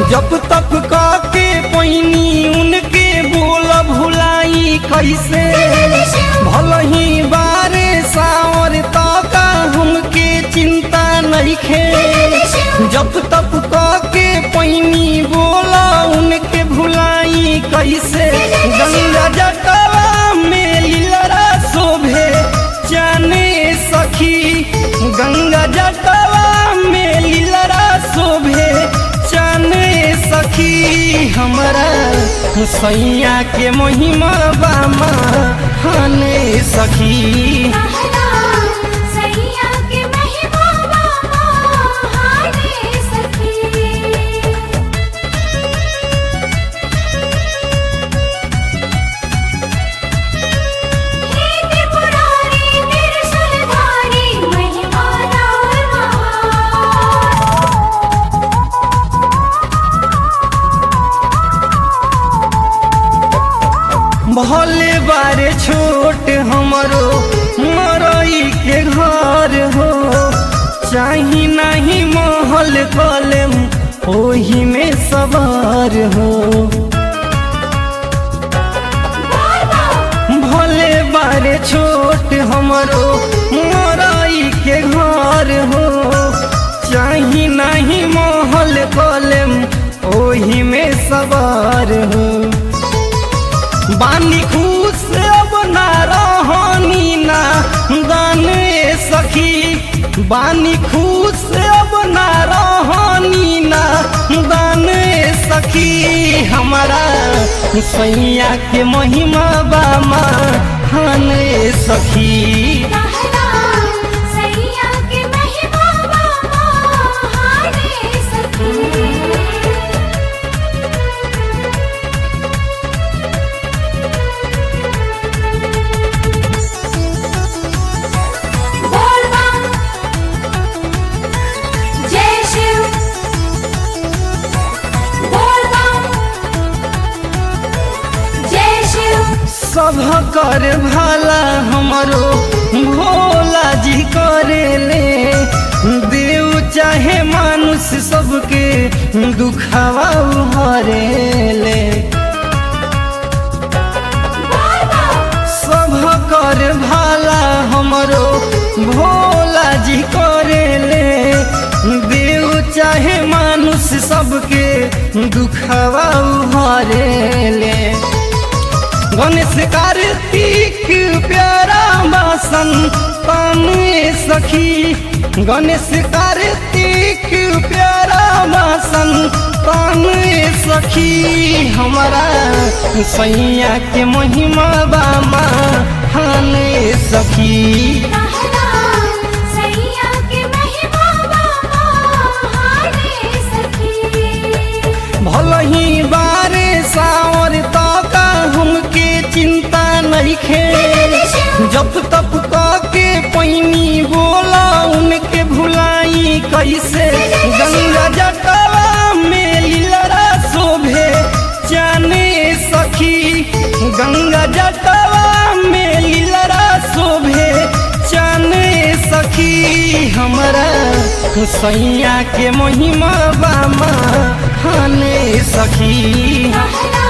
जप तप के पैनी उनके बोल भुलाई कैसे भल ही बारे सावर का हमके चिंता नइखे जप तप के पैनी बोला उनके भुलाई कैसे गंगा जटवा में लीलरा शोभे जाने सखी गंगा जटवा में लीलरा शोभे जाने सखी हमरा सैया के महिमा बामा हाने सखी सैया के महिमा बाबा हाने सखी हे त्रिपुरारी त्रिशूलधारी महिमा रावण महान भले बारे छोट हमरो मरई के घर हो चाही नहीं महल कलम ओही में सवार हो भले बारे छोट हमरो मरई के घर हो चाही नहीं महल कलम ओही में सवार हो बानी खुश अब ना रहनी ना दाने सखी बानी खुश अब ना रहनी ना दाने सखी हमारा सैया के महिमा बामा खाने सखी सैया के महिमा बाबा हाने सखी बोल बम जय शिव बोल बम जय शिव सब कर भाला हमरो भोला जी करेले देव चाहे मानुष सबके दुखावा हरेले बोल बम सब कर भाला हमरो भोला जी करेले देव चाहे मानुष सबके दुखावा हरेले गणेश कार्तिक प्यारा बासन ताने सखी गणेश कार्तिक प्यारा बासन ताने सखी हमारा सैया के महिमा बामा हाने सखी सैया के महिमा बाबा हाने सखी भल ही बारे सावर का हमके चिंता नइखे जप तप के पैनी बोला उनके भुलाई कैसे गंगा जटवा में लीलरा शोभे जाने सखी गंगा जटवा में लीलरा शोभे जाने सखी हमरा सैया के महिमा बामा हाने सखी कहना